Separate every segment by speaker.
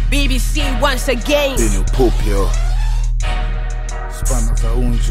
Speaker 1: BBC once again.
Speaker 2: Hii ni upupyo spana za unju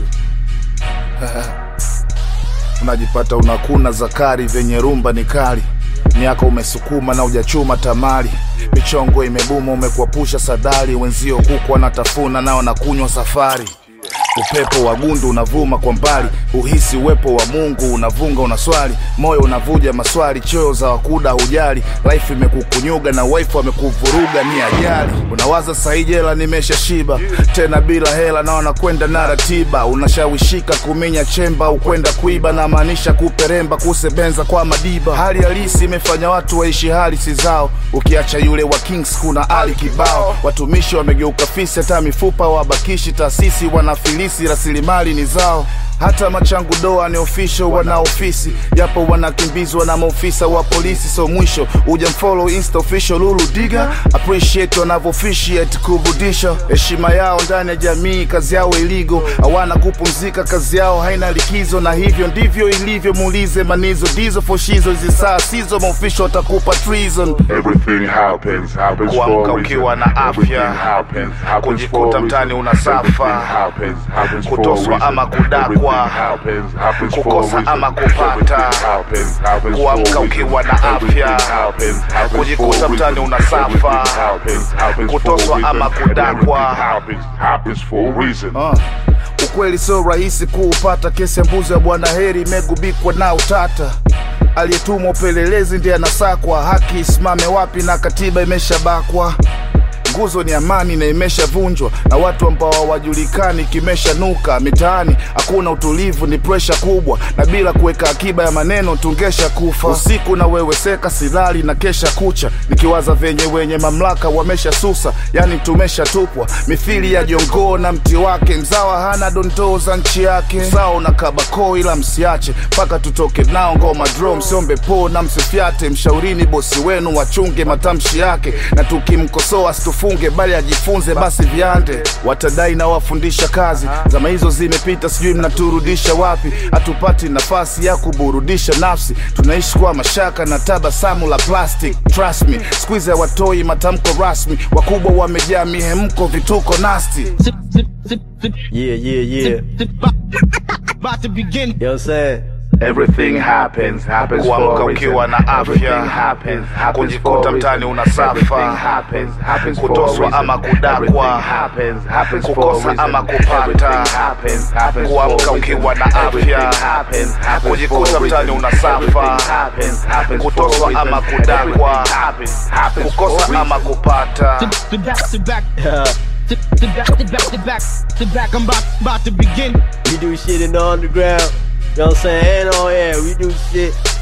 Speaker 2: unajipata unakuna zakari vyenye rumba ni kali miaka umesukuma na ujachuma tamali michongo imebuma umekwapusha sadari wenzio kuku wanatafuna nao nakunywa safari upepo wa gundu unavuma kwa mbali uhisi uwepo wa mungu unavunga unaswali moyo unavuja maswali choyo za wakuda hujali life imekukunyuga na wife amekuvuruga ni ajali unawaza sahi jela nimesha shiba tena bila hela na wanakwenda na ratiba unashawishika kuminya chemba ukwenda kuiba na maanisha kuperemba kusebenza kwa madiba hali halisi imefanya watu waishi halisi zao ukiacha yule wa kings kuna ali kibao watumishi wamegeuka fisi hata mifupa wabakishi taasisi wanafilisi rasilimali ni zao hata machangu doa ni official wana ofisi japo wanakimbizwa na maofisa wa polisi so mwisho uja mfollow insta official lulu diga appreciate wanavyoofficiate kurudisha heshima yao ndani ya jamii kazi yao iligo hawana kupumzika kazi yao haina likizo na hivyo ndivyo ilivyo muulize manizo dizo foshizo hizi saa sizo maofisho watakupa treason
Speaker 3: Everything happens, happens for
Speaker 2: Kuamka
Speaker 3: a
Speaker 2: ukiwa
Speaker 3: reason.
Speaker 2: na afya,
Speaker 3: Everything happens, happens
Speaker 2: kujikuta
Speaker 3: for a
Speaker 2: mtaani
Speaker 3: reason.
Speaker 2: unasafa,
Speaker 3: Everything happens, happens for a
Speaker 2: kutoswa
Speaker 3: reason.
Speaker 2: ama kudakwa,
Speaker 3: Everything happens, happens for a
Speaker 2: kukosa
Speaker 3: reason.
Speaker 2: ama kupata,
Speaker 3: Everything happens, happens for a
Speaker 2: kuamka
Speaker 3: reason.
Speaker 2: ukiwa na
Speaker 3: Everything
Speaker 2: afya,
Speaker 3: happens, happens
Speaker 2: kujikuta
Speaker 3: for a
Speaker 2: mtaani
Speaker 3: reason.
Speaker 2: unasafa,
Speaker 3: Everything happens, happens for a
Speaker 2: kutoswa
Speaker 3: reason.
Speaker 2: ama
Speaker 3: And
Speaker 2: kudakwa.
Speaker 3: everything happens, happens for a reason.
Speaker 2: Ah, ukweli sio rahisi kuupata. Kesi ya mbuzi ya bwana Heri imegubikwa na utata. Aliyetumwa upelelezi ndiye anasakwa, haki isimame wapi na katiba imeshabakwa. Nguzo ni amani na imeshavunjwa na watu ambao hawajulikani, kimeshanuka mitaani. Hakuna utulivu, ni presha kubwa, na bila kuweka akiba ya maneno tungesha kufa. Usiku na wewe seka, silali na kesha kucha, nikiwaza venye wenye mamlaka wameshasusa, yani tumeshatupwa mithili ya jongoo na mti wake. Mzawa hana dondoo za nchi yake, sawa na kabako, ila msiache mpaka tutoke nao ngoma dro. Msiombe po na msifyate, mshaurini bosi wenu wachunge matamshi yake, na tukimkosoa asitufunge, bali ajifunze basi viande. Watadai na wafundisha kazi, zama hizo zimepita, sijui mnaturudisha wapi. Hatupati nafasi ya kuburudisha nafsi, tunaishi kwa mashaka na tabasamu la plastic. Trust me, squeeze hawatoi matamko rasmi, wakubwa wamejaa mihemko, vituko nasti.
Speaker 4: Zip, zip, zip, zip,
Speaker 5: Yeah, yeah, yeah.
Speaker 4: zip, about, about to begin.
Speaker 5: You know what I'm saying?
Speaker 3: Everything happens, happens for
Speaker 2: Kuamka
Speaker 3: a reason.
Speaker 2: ukiwa na
Speaker 3: Everything
Speaker 2: afya,
Speaker 3: happens, happens
Speaker 2: kujikuta
Speaker 3: for a
Speaker 2: mtaani
Speaker 3: reason.
Speaker 2: unasafa,
Speaker 3: Everything happens, happens for a
Speaker 2: kutoswa
Speaker 3: reason.
Speaker 2: ama kudakwa,
Speaker 3: Everything happens, happens for a
Speaker 2: kukosa
Speaker 3: reason.
Speaker 2: ama kupata,
Speaker 3: Everything happens, happens for a
Speaker 2: kuamka
Speaker 3: reason.
Speaker 2: ukiwa na afya,
Speaker 3: Everything happens, happens
Speaker 2: kujikuta
Speaker 3: for a
Speaker 2: mtaani
Speaker 3: reason.
Speaker 2: unasafa,
Speaker 3: Everything happens, happens for a
Speaker 2: kutoswa
Speaker 3: reason.
Speaker 2: ama kudakwa,
Speaker 3: Everything happens, happens for a
Speaker 2: kukosa
Speaker 3: reason.
Speaker 2: ama kupata.
Speaker 4: Zip, zip, back, zip, back,
Speaker 5: Yeah.
Speaker 4: zip, zip, back, zip, back, zip, back, zip, back. I'm about, about to begin.
Speaker 5: We do shit in the underground. You know what I'm saying? And on air, we do shit